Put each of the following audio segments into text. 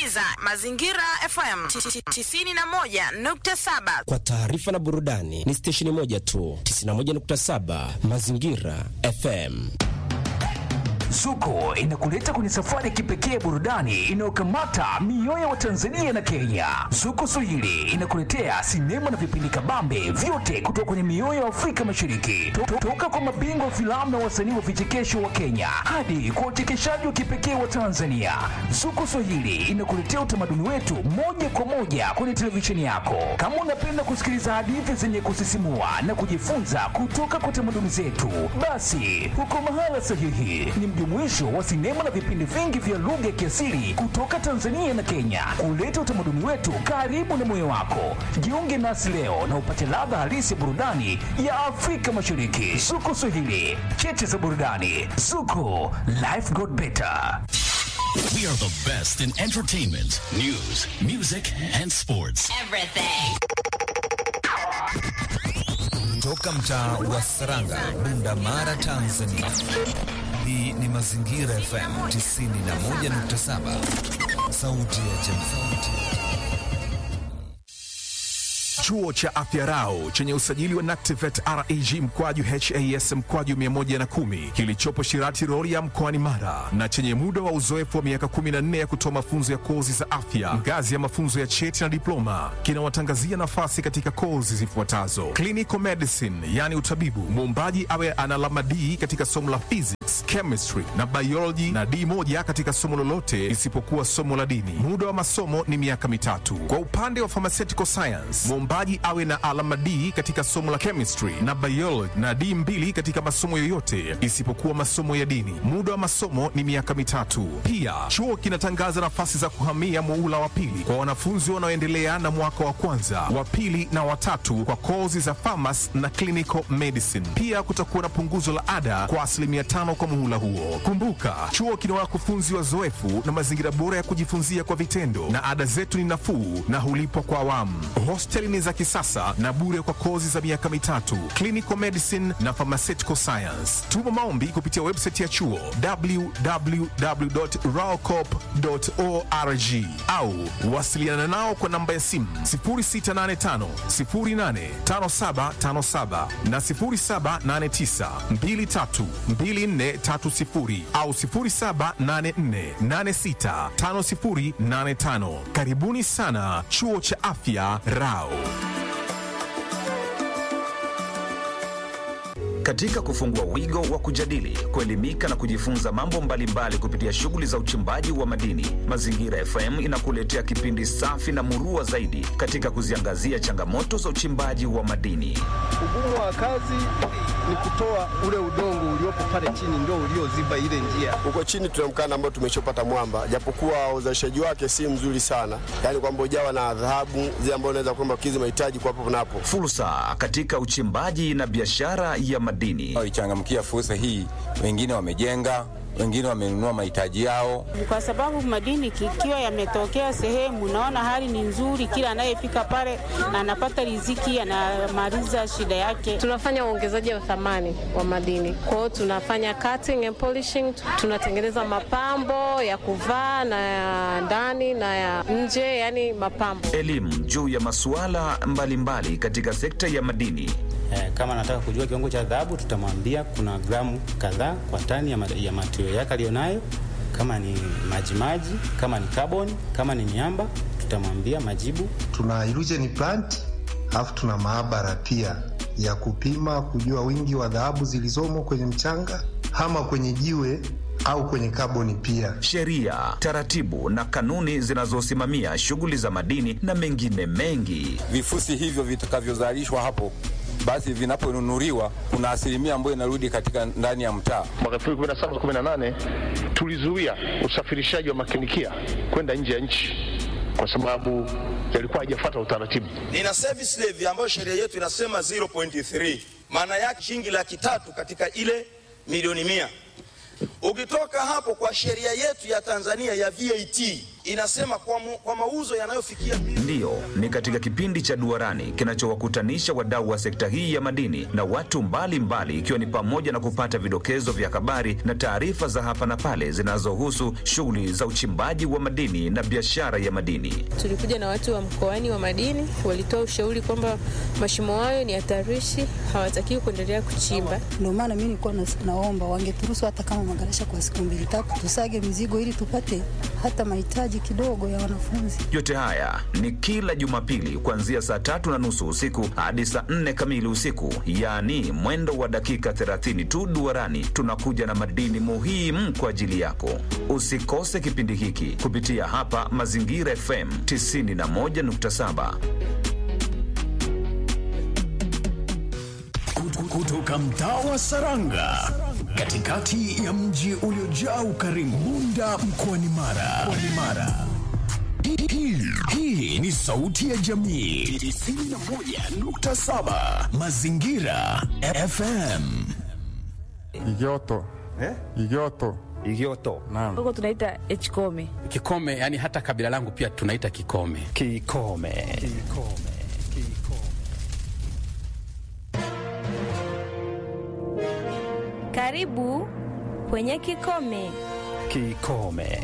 unasikiliza Mazingira FM 91.7. Kwa taarifa na burudani ni stesheni moja tu, 91.7 Mazingira FM. Zuko inakuleta kwenye safari ya kipekee ya burudani inayokamata mioyo ya Watanzania na Kenya. Zuko Swahili inakuletea sinema na vipindi kabambe vyote kutoka kwenye mioyo ya Afrika Mashariki, To- to- toka kwa mabingwa wa filamu na wasanii wa vichekesho wa Kenya hadi kwa uchekeshaji wa kipekee wa Tanzania. Zuko Swahili inakuletea utamaduni wetu moja kwa moja kwenye televisheni yako. Kama unapenda kusikiliza hadithi zenye kusisimua na kujifunza kutoka kwa tamaduni zetu, basi uko mahala sahihi. Ni mjumuisho wa sinema na vipindi vingi vya lugha ya kiasili kutoka Tanzania na Kenya, kuleta utamaduni wetu karibu na moyo wako. Jiunge nasi leo na upate ladha halisi ya burudani ya Afrika Mashariki. Zuko Swahili, cheche za burudani. Zuko, life got better. We are the best in entertainment, news, music, and sports. Toka mtaa wa Saranga, Bunda Mara, Tanzania. Hii ni Mazingira FM 91.7, sauti ya jamii. Chuo cha Afya Rau chenye usajili wa NACTIVET REG mkwaju HAS mkwaju 110 kilichopo Shirati Rorya mkoani Mara na chenye muda wa uzoefu wa miaka 14 ya kutoa mafunzo ya kozi za afya ngazi ya mafunzo ya cheti na diploma kinawatangazia nafasi katika kozi zifuatazo: clinical medicine, yani utabibu, muombaji awe ana alama D katika somo la physics, chemistry na biology na D moja katika somo lolote isipokuwa somo la dini. Muda wa masomo ni miaka mitatu. Kwa upande wa pharmaceutical science, mwombaji awe na alama D katika somo la chemistry na biology na D mbili katika masomo yoyote isipokuwa masomo ya dini. Muda wa masomo ni miaka mitatu. Pia chuo kinatangaza nafasi za kuhamia muula wa pili kwa wanafunzi wanaoendelea na mwaka wa kwanza, wa pili na watatu kwa kozi za pharmacy na clinical medicine. Pia kutakuwa na punguzo la ada kwa asilimia tano kwa muhula huo. Kumbuka, chuo kina wakufunzi wazoefu na mazingira bora ya kujifunzia kwa vitendo, na ada zetu ni nafuu na hulipwa kwa awamu. Hosteli ni za kisasa na bure kwa kozi za miaka mitatu, clinical medicine na pharmaceutical science. Tuma maombi kupitia website ya chuo www.raocop.org au wasiliana nao kwa namba ya simu 0685 085757 na 0789 232430 au 0784865085. Karibuni sana chuo cha afya Rao. Katika kufungua wigo wa kujadili, kuelimika na kujifunza mambo mbalimbali kupitia shughuli za uchimbaji wa madini, Mazingira FM inakuletea kipindi safi na murua zaidi katika kuziangazia changamoto za uchimbaji wa madini. Ugumu wa kazi ni kutoa ule udongo uliopo pale chini ndio ulioziba ile njia. Huko chini tuna mkanda ambao tumeshopata mwamba, japokuwa uzalishaji wake si mzuri sana, yaani kwamba ujawa na dhahabu zile ambazo unaweza kwamba kukidhi mahitaji kwa hapo na hapo. Fursa katika uchimbaji na biashara ya madini. waichangamkia fursa hii. Wengine wamejenga, wengine wamenunua mahitaji yao. kwa sababu madini ikiwa yametokea sehemu, naona hali ni nzuri, kila anayefika pale anapata riziki, anamaliza shida yake. Tunafanya uongezaji wa thamani wa madini, kwa hiyo tunafanya cutting and polishing, tunatengeneza mapambo ya kuvaa na ya ndani na ya nje, yani mapambo. Elimu juu ya masuala mbalimbali katika sekta ya madini. Eh, kama anataka kujua kiwango cha dhahabu tutamwambia kuna gramu kadhaa kwa tani ya, ma- ya material yake aliyonayo, kama ni majimaji, kama ni carbon, kama ni miamba tutamwambia majibu. tuna illusion plant alafu tuna maabara pia ya kupima kujua wingi wa dhahabu zilizomo kwenye mchanga ama kwenye jiwe au kwenye kaboni pia. sheria, taratibu na kanuni zinazosimamia shughuli za madini na mengine mengi. Vifusi hivyo vitakavyozalishwa hapo basi vinaponunuliwa kuna asilimia ambayo inarudi katika ndani ya mtaa. Mwaka 2017 18 tulizuia usafirishaji wa makinikia kwenda nje ya nchi kwa sababu yalikuwa hajafuata utaratibu. nina service levy ambayo sheria yetu inasema 0.3 maana yake shilingi laki tatu katika ile milioni mia ukitoka hapo kwa sheria yetu ya tanzania ya vat inasema kwa, mu, kwa mauzo yanayofikia Ndiyo, ni katika kipindi cha Duarani kinachowakutanisha wadau wa sekta hii ya madini na watu mbalimbali, ikiwa ni pamoja na kupata vidokezo vya habari na taarifa za hapa na pale zinazohusu shughuli za uchimbaji wa madini na biashara ya madini. Tulikuja na watu wa mkoani wa madini, walitoa ushauri kwamba mashimo hayo ni hatarishi, hawatakiwi kuendelea kuchimba. Ndio maana mimi nilikuwa nas- naomba wangeturuhusu hata kama magarasha kwa siku mbili tatu, tusage mizigo ili tupate hata mahitaji kidogo ya wanafunzi. Yote haya ni kila Jumapili kuanzia saa tatu na nusu usiku hadi saa nne kamili usiku, yaani mwendo wa dakika 30 tu. Duarani tunakuja na madini muhimu kwa ajili yako. Usikose kipindi hiki kupitia hapa Mazingira FM 91.7. Kutoka mtaa wa Saranga, katikati ya mji uliojaa ukarimu, Bunda mkoani Mara. Mkoani Mara. Hii- hii- Hii ni sauti ya jamii 91.7 Mazingira FM. Igoto. Eh? Igoto. Igoto. Naam. Huko tunaita Hkome. Kikome, yani hata kabila langu pia tunaita Kikome. Kikome. Kikome. Karibu kwenye Kikome. Kikome.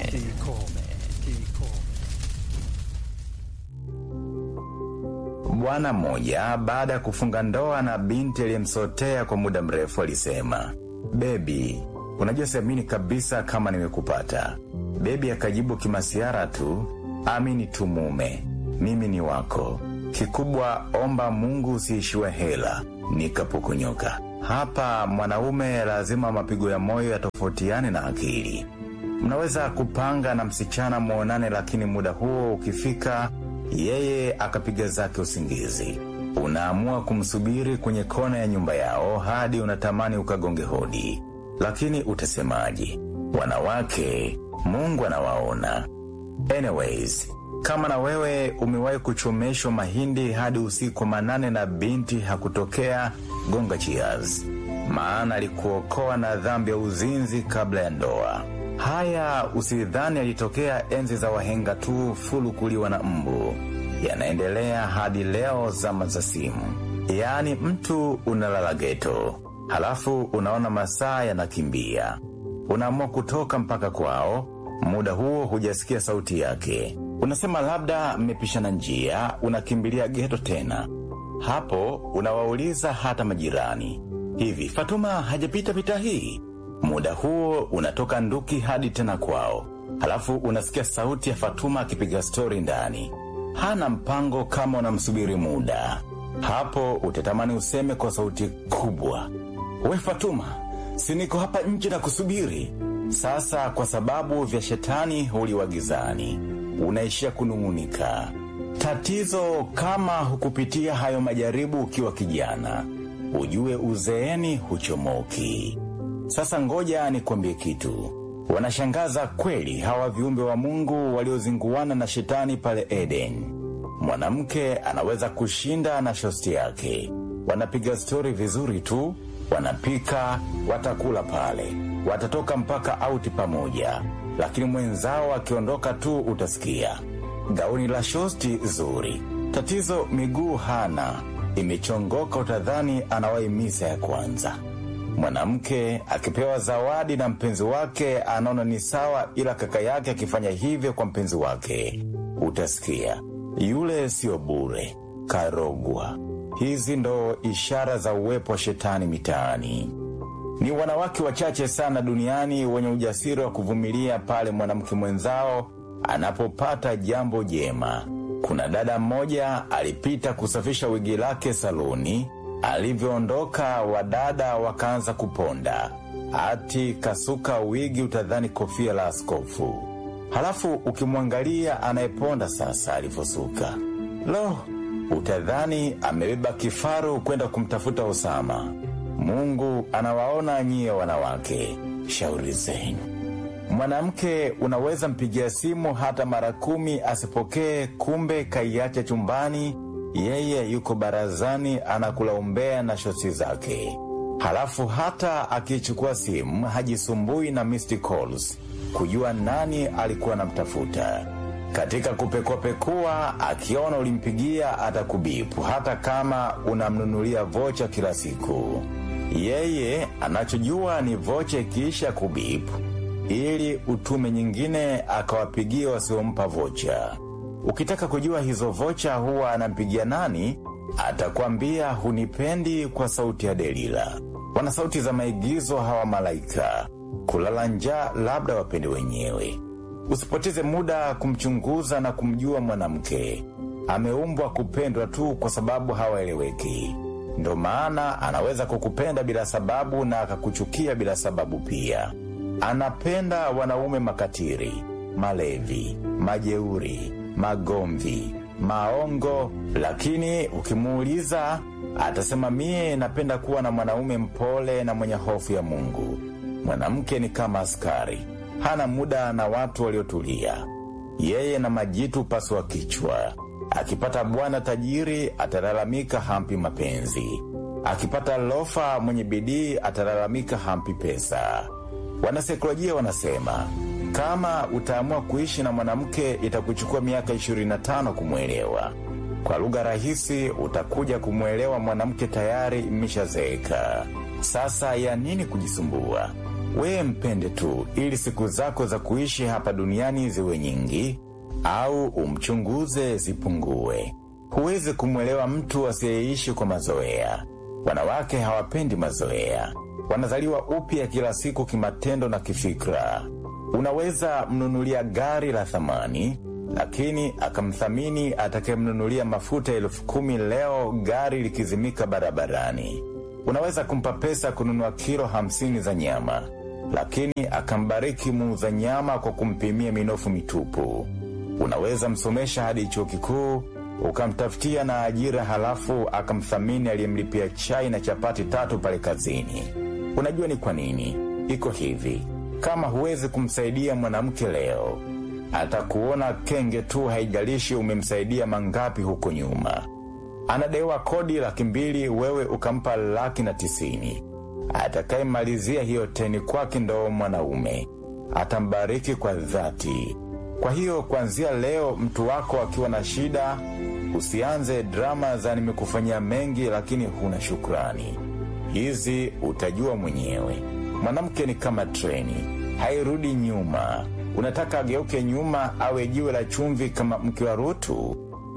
Bwana mmoja baada ya kufunga ndoa na binti aliyemsotea kwa muda mrefu alisema, bebi, unajua siamini kabisa kama nimekupata. Bebi akajibu kimasiara tu, amini tu mume, mimi ni wako. Kikubwa omba Mungu usiishiwe hela. Nikapukunyoka. Hapa mwanaume lazima mapigo ya moyo yatofautiane na akili. Mnaweza kupanga na msichana mwonane, lakini muda huo ukifika, yeye akapiga zake usingizi. Unaamua kumsubiri kwenye kona ya nyumba yao hadi unatamani ukagonge hodi, lakini utasemaje? Wanawake, Mungu anawaona. Anyways, kama na wewe umewahi kuchomeshwa mahindi hadi usiku manane na binti hakutokea, gonga cheers, maana alikuokoa na dhambi ya uzinzi kabla ya ndoa. Haya usidhani yalitokea enzi za wahenga tu fulu kuliwa na mbu, yanaendelea hadi leo zama za simu. Yaani mtu unalala geto, halafu unaona masaa yanakimbia, unaamua kutoka mpaka kwao, muda huo hujasikia sauti yake, unasema labda mmepishana njia, unakimbilia geto tena. Hapo unawauliza hata majirani, hivi Fatuma hajapita pita hii? Muda huo unatoka nduki hadi tena kwao, halafu unasikia sauti ya Fatuma akipiga stori ndani. Hana mpango kama unamsubiri muda. Hapo utatamani useme kwa sauti kubwa, we Fatuma, si niko hapa nje na kusubiri. Sasa kwa sababu vya shetani huliwa gizani, unaishia kunung'unika. Tatizo kama hukupitia hayo majaribu ukiwa kijana, ujue uzeeni huchomoki. Sasa ngoja nikwambie kitu. Wanashangaza kweli hawa viumbe wa Mungu waliozinguana na shetani pale Eden. Mwanamke anaweza kushinda na shosti yake. Wanapiga stori vizuri tu, wanapika, watakula pale, watatoka mpaka auti pamoja, lakini mwenzao akiondoka tu utasikia gauni la shosti zuri, tatizo miguu hana, imechongoka, utadhani anawahi misa ya kwanza. Mwanamke akipewa zawadi na mpenzi wake anaona ni sawa, ila kaka yake akifanya hivyo kwa mpenzi wake, utasikia yule sio bure, karogwa. Hizi ndo ishara za uwepo wa shetani mitaani. Ni wanawake wachache sana duniani wenye ujasiri wa kuvumilia pale mwanamke mwenzao anapopata jambo jema. Kuna dada mmoja alipita kusafisha wigi lake saluni. Alivyoondoka, wadada wakaanza kuponda, ati kasuka wigi, utadhani kofia la askofu. Halafu ukimwangalia anayeponda sasa alivyosuka, lo, utadhani amebeba kifaru kwenda kumtafuta Osama. Mungu anawaona nyie wanawake, shauri zenu. Mwanamke unaweza mpigia simu hata mara kumi asipokee, kumbe kaiacha chumbani, yeye yuko barazani anakula umbea na shosi zake. Halafu hata akichukua simu hajisumbui na missed calls kujua nani alikuwa anamtafuta. Katika kupekuapekua, akiona ulimpigia atakubipu, hata kama unamnunulia vocha kila siku. Yeye anachojua ni vocha ikiisha kubipu, ili utume nyingine akawapigia wasiompa vocha. Ukitaka kujua hizo vocha huwa anampigia nani, atakwambia hunipendi kwa sauti ya Delila. Wana sauti za maigizo hawa malaika, kulala njaa labda wapende wenyewe. Usipoteze muda kumchunguza na kumjua mwanamke. Ameumbwa kupendwa tu kwa sababu hawaeleweki. Ndo maana anaweza kukupenda bila sababu na akakuchukia bila sababu pia. Anapenda wanaume makatiri, malevi, majeuri, magomvi, maongo, lakini ukimuuliza atasema mie napenda kuwa na mwanaume mpole na mwenye hofu ya Mungu. Mwanamke ni kama askari, hana muda na watu waliotulia. Yeye na majitu paswa kichwa. Akipata bwana tajiri atalalamika hampi mapenzi, akipata lofa mwenye bidii atalalamika hampi pesa. Wanasaikolojia wanasema kama utaamua kuishi na mwanamke itakuchukua miaka 25 kumwelewa. Kwa lugha rahisi, utakuja kumwelewa mwanamke tayari mmeshazeeka. Sasa ya nini kujisumbua? Wewe mpende tu, ili siku zako za kuishi hapa duniani ziwe nyingi, au umchunguze zipungue. Huwezi kumwelewa mtu asiyeishi kwa mazoea. Wanawake hawapendi mazoea, wanazaliwa upya kila siku kimatendo na kifikra. Unaweza mnunulia gari la thamani, lakini akamthamini atakayemnunulia mafuta elfu kumi leo gari likizimika barabarani. Unaweza kumpa pesa kununua kilo hamsini za nyama, lakini akambariki muuza nyama kwa kumpimia minofu mitupu. Unaweza msomesha hadi chuo kikuu ukamtafutia na ajira, halafu akamthamini aliyemlipia chai na chapati tatu pale kazini. Unajua ni kwa nini iko hivi? Kama huwezi kumsaidia mwanamke leo, atakuona kenge tu, haijalishi umemsaidia mangapi huko nyuma. Anadewa kodi laki mbili, wewe ukampa laki na tisini. Atakayemalizia hiyo teni kwake ndo mwanaume, atambariki kwa dhati. Kwa hiyo kuanzia leo, mtu wako akiwa na shida, usianze drama za nimekufanyia mengi lakini huna shukrani. Hizi utajua mwenyewe. Mwanamke ni kama treni, hairudi nyuma. Unataka ageuke nyuma, awe jiwe la chumvi kama mke wa Rutu?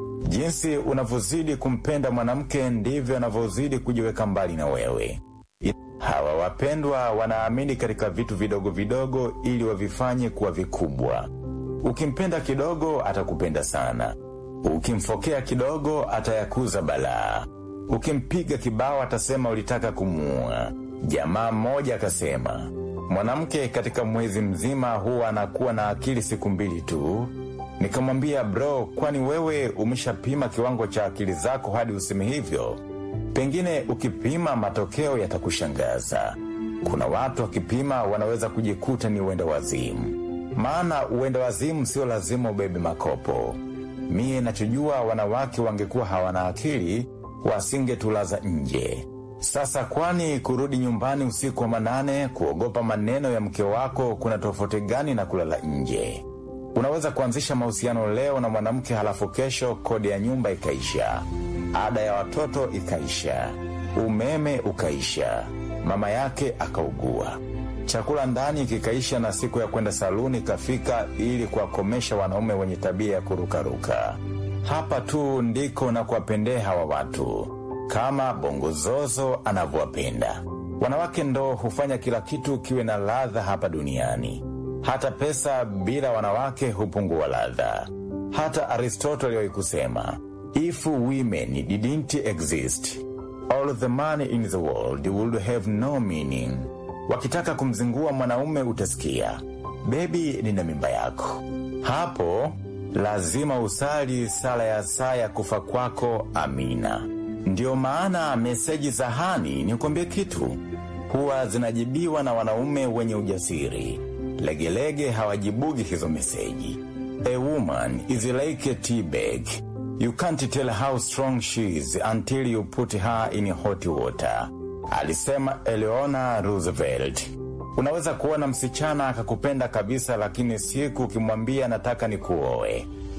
Jinsi unavyozidi kumpenda mwanamke ndivyo anavyozidi kujiweka mbali na wewe. Hawa wapendwa wanaamini katika vitu vidogo vidogo ili wavifanye kuwa vikubwa. Ukimpenda kidogo atakupenda sana, ukimfokea kidogo atayakuza balaa, ukimpiga kibao atasema ulitaka kumuua. Jamaa mmoja akasema mwanamke katika mwezi mzima huwa anakuwa na akili siku mbili tu. Nikamwambia bro, kwani wewe umeshapima kiwango cha akili zako hadi useme hivyo? Pengine ukipima matokeo yatakushangaza. Kuna watu wakipima wanaweza kujikuta ni uenda wazimu. Maana uenda wazimu sio lazima ubebe makopo. Mie nachojua wanawake wangekuwa hawana akili wasingetulaza nje. Sasa kwani kurudi nyumbani usiku wa manane kuogopa maneno ya mke wako kuna tofauti gani na kulala nje? Unaweza kuanzisha mahusiano leo na mwanamke halafu kesho kodi ya nyumba ikaisha, ada ya watoto ikaisha, umeme ukaisha, mama yake akaugua, chakula ndani kikaisha, na siku ya kwenda saluni ikafika, ili kuwakomesha wanaume wenye tabia ya kurukaruka. Hapa tu ndiko na kuwapendea hawa watu kama bongozozo anavyowapenda wanawake. Ndo hufanya kila kitu kiwe na ladha hapa duniani. Hata pesa bila wanawake hupungua ladha. Hata Aristotle aliwahi kusema if women didn't exist all the money in the world would have no meaning. Wakitaka kumzingua mwanaume utasikia bebi, nina mimba yako. Hapo lazima usali sala ya saa ya kufa kwako, amina. Ndiyo maana meseji za hani, nikwambie kitu, huwa zinajibiwa na wanaume wenye ujasiri. Legelege hawajibugi hizo meseji. A woman is like a tea bag. You can't tell how strong she is until you put her in hot water, alisema Eleanor Roosevelt. Unaweza kuona msichana akakupenda kabisa, lakini siku ukimwambia nataka nikuoe,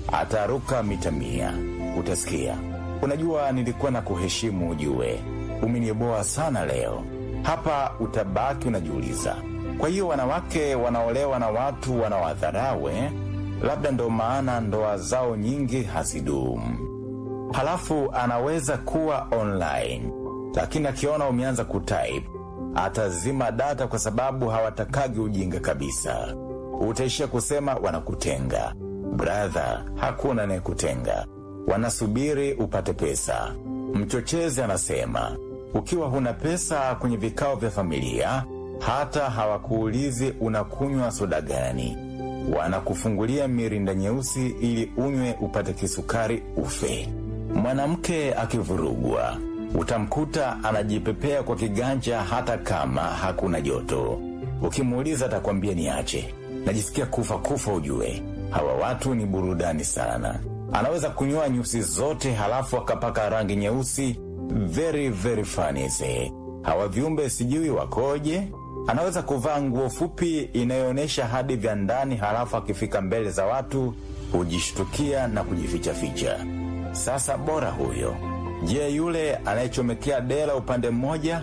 ataruka mita mia. Utasikia, unajua nilikuwa na kuheshimu ujue, umeniboa sana leo. Hapa utabaki unajiuliza, kwa hiyo wanawake wanaolewa na watu wanawadharau eh? Labda ndo maana ndoa zao nyingi hazidumu. Halafu anaweza kuwa online, lakini akiona umeanza kutype atazima data kwa sababu hawatakagi ujinga kabisa. Utaishia kusema wanakutenga. Brother, hakuna anayekutenga, wanasubiri upate pesa. Mchochezi anasema ukiwa huna pesa kwenye vikao vya familia, hata hawakuulizi unakunywa soda gani, wanakufungulia mirinda nyeusi ili unywe upate kisukari ufe. Mwanamke akivurugwa utamkuta anajipepea kwa kiganja hata kama hakuna joto. Ukimuuliza atakwambia niache, najisikia kufa kufa. Ujue hawa watu ni burudani sana. Anaweza kunyoa nyusi zote halafu akapaka rangi nyeusi. Very very funny see. Hawa viumbe sijui wakoje. Anaweza kuvaa nguo fupi inayoonyesha hadi vya ndani, halafu akifika mbele za watu hujishtukia na kujifichaficha. Sasa bora huyo. Je, yule anayechomekea dela upande mmoja?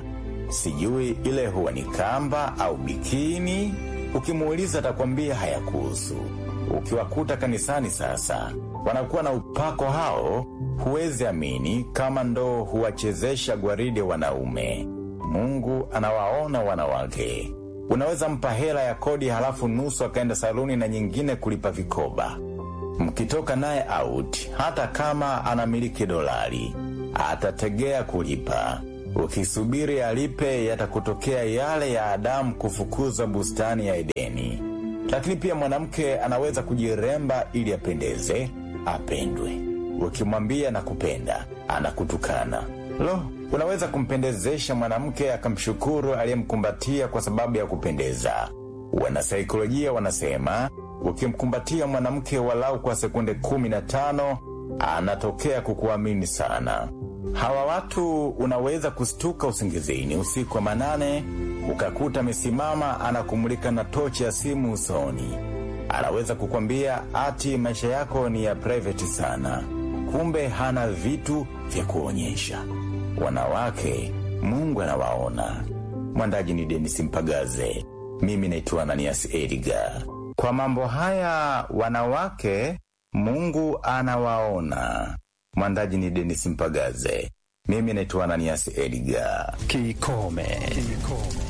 Sijui ile huwa ni kamba au bikini. Ukimuuliza atakwambia hayakuhusu. Ukiwakuta kanisani sasa wanakuwa na upako hao, huwezi amini kama ndo huwachezesha gwaride wanaume. Mungu anawaona wanawake. Unaweza mpa hela ya kodi, halafu nusu akaenda saluni na nyingine kulipa vikoba. Mkitoka naye out, hata kama anamiliki dolari atategea kulipa. Ukisubiri alipe, yatakutokea yale ya Adamu kufukuzwa bustani ya Edeni. Lakini pia mwanamke anaweza kujiremba ili apendeze, apendwe. Ukimwambia nakupenda, anakutukana. Lo, unaweza kumpendezesha mwanamke akamshukuru aliyemkumbatia kwa sababu ya kupendeza. Wanasaikolojia wanasema ukimkumbatia mwanamke walau kwa sekunde kumi na tano anatokea kukuamini sana. Hawa watu unaweza kustuka usingizini usiku wa manane, ukakuta amesimama anakumulika na tochi ya simu usoni. Anaweza kukwambia ati maisha yako ni ya private sana, kumbe hana vitu vya kuonyesha. Wanawake, Mungu anawaona. Mwandaji ni Denis Mpagaze, mimi naitwa Ananias Edgar. Kwa mambo haya wanawake Mungu anawaona. Mwandaji ni Denis Mpagaze, mimi naitwa Ananias Edgar. Kikome. Kikome.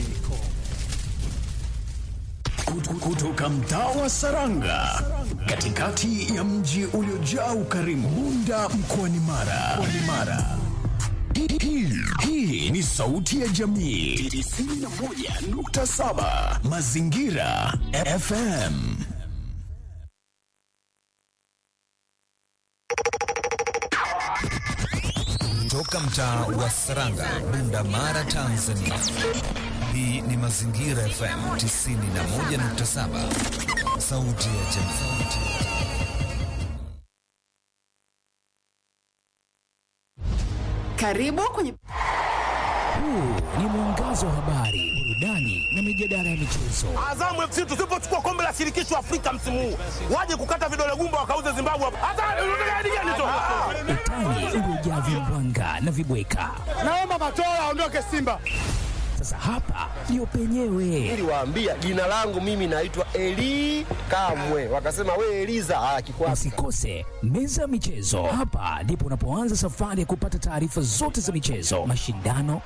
Kutoka mtaa wa Saranga, katikati ya mji uliojaa ukarimu, Bunda mkoani Mara. Mkoani Mara. Hii- hii- Hii ni sauti ya jamii 91.7 Mazingira FM. Toka mtaa wa Saranga, Bunda Mara, Tanzania. Hii ni Mazingira FM 91.7, sauti ya jamii. Karibu kwenye Huu ni mwangazo wa habari, burudani na mijadala ya michezo. Azamu FC tusipochukua kombe la shirikisho Afrika msimu huu, waje kukata vidole gumba wakauze Zimbabwe hapa. Hata unataka hadi gani tu? Utani uliojaa vimbwanga na vibweka. Naomba Matola aondoke Simba. Sasa hapa ndio penyewe. Niliwaambia jina langu mimi naitwa Eli Kamwe, wakasema we Eliza. Ah, kikwasi. Usikose meza ya michezo. Hapa ndipo unapoanza safari ya kupata taarifa zote za michezo, mashindano,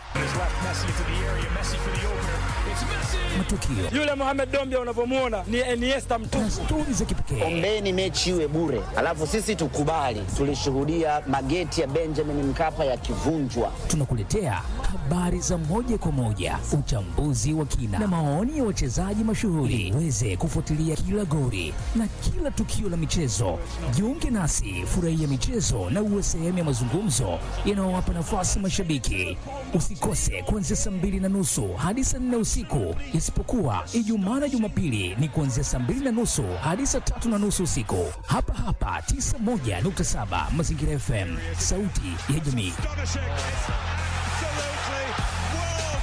matukio Yule Mohamed Dombia unavyomuona ni Iniesta na mtupu. stori za kipekee. Ombeni mechi iwe bure, alafu sisi tukubali. Tulishuhudia mageti ya Benjamin Mkapa yakivunjwa. Tunakuletea habari za moja kwa moja, uchambuzi wa kina na maoni ya wachezaji mashuhuri, uweze kufuatilia kila gori na kila tukio la michezo. Jiunge nasi, furahia michezo na uwe sehemu ya mazungumzo yanayowapa nafasi mashabiki. Usikose kuanzia saa mbili na nusu hadi saa nne usiku, isipokuwa Ijumaa na Jumapili ni kuanzia saa mbili na nusu hadi saa tatu na nusu usiku, hapa hapa 91.7 Mazingira FM, sauti ya jamii. Absolutely